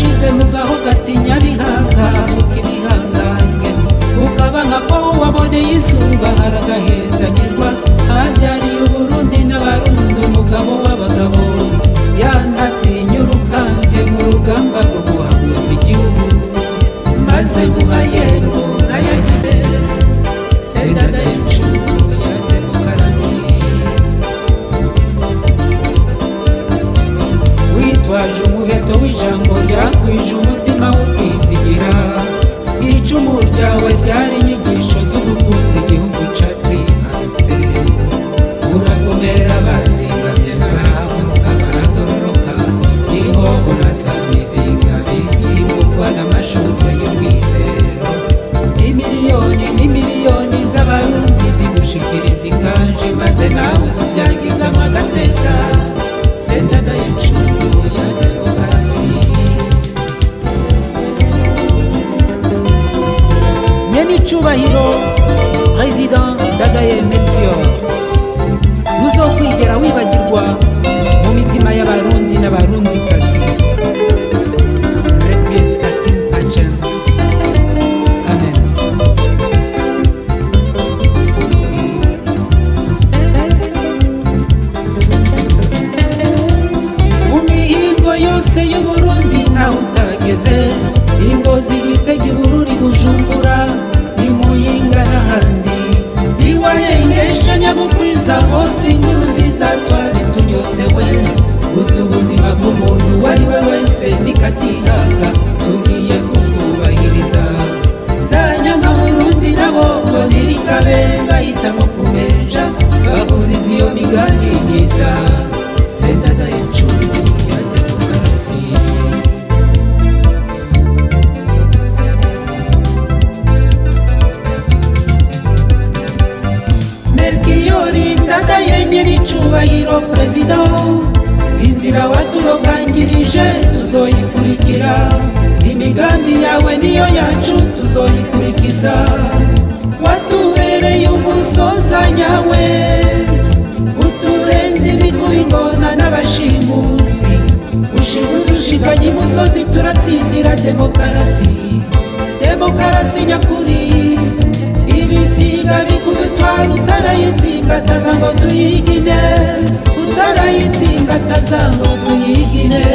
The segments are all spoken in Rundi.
washize mu gaho gatinya bihanga avuka ibihangange ukaba nka ko waboneye izuba haragahezanyirwa habyariye uburundi n'abarundi umugabo w'abagabo yanatinya urukanje mu rugamba rwo guhaguza igihugu maze guhayembo nkayagize sendada y'incungu ya demokarasi witwaje umuheto w'ijambo ryakwije umutima wo kwizigira icumu ryawe ryari inyigisho zo gukunda igihugu catwibarutse uragomera bazingamye barahamuka baragororoka niho urazamizinga bisimurwa n'amashurwe y'umwizero imiliyoni n'imiliyoni z'abarundi zigushikiriza inganje maze nawe tubyagizamo agateka sendada y'incungu ya demokarasi nyenicubahiro president dadaye melchior ntuzokwigera wibagirwa mu mitima y'abarundi n'abarundikazi requiescatim pacem amen mu mihingo yose y'uburundi nawe utageze ingozi gitega ibururi bujumbura imuyinga n'ahandi ntiwayengesha nyagukwiza hose inkuru nziza twari tunyotewe utu ubuzima bw'umuntu uwo ari we wese nikatihanga tugiye kubwubahiriza zanyanga burundi nabo ngo ntirikabe ngahitamo kumenja baguziza iyo migambi myiza sendada y'incungu ya demokarasi melkiyori ndada yenye n'icubahiro perezida inzira waturokangirije tuzoyikurikira imigambi yawe niyo yacu tuzoyikurikiza watubereye umusoza nyawe uturenze imikubigona n'abashimusi ushibudushikanye imusozi turatsindira demokarasi demokarasi nyakuri ibisiga bikudutwara utarayitsimbataza ngo tuyigine utarayitsimbataza ngo tuyigine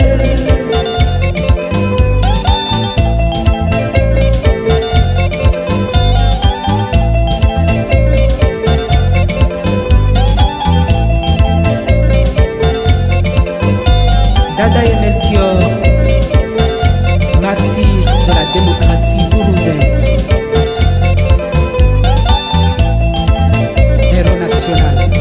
Dadaye Melchior, martyr de la démocratie burundaise. Héros national.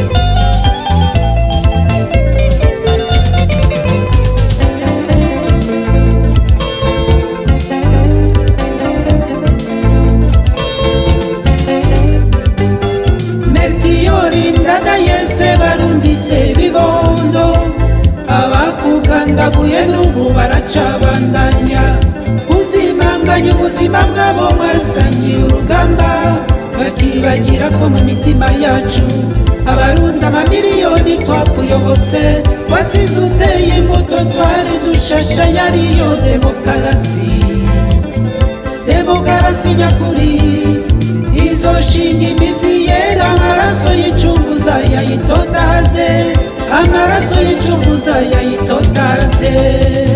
Melchiori ndadaye se barundi se bibondo abakugandaguye n'ubu baracabandanya kuzimanganya ubuzima bwabo mwasangiye urugamba bakibagira ko mu mitima yacu abarundi amamiliyoni twakuyobotse wasize uteye imbuto twari dushashanya ariyo demokarasi demokarasi nyakuri izoshinga imizi yera amaraso y'incunguza yayitotaze amaraso y'incunguza yayitotaze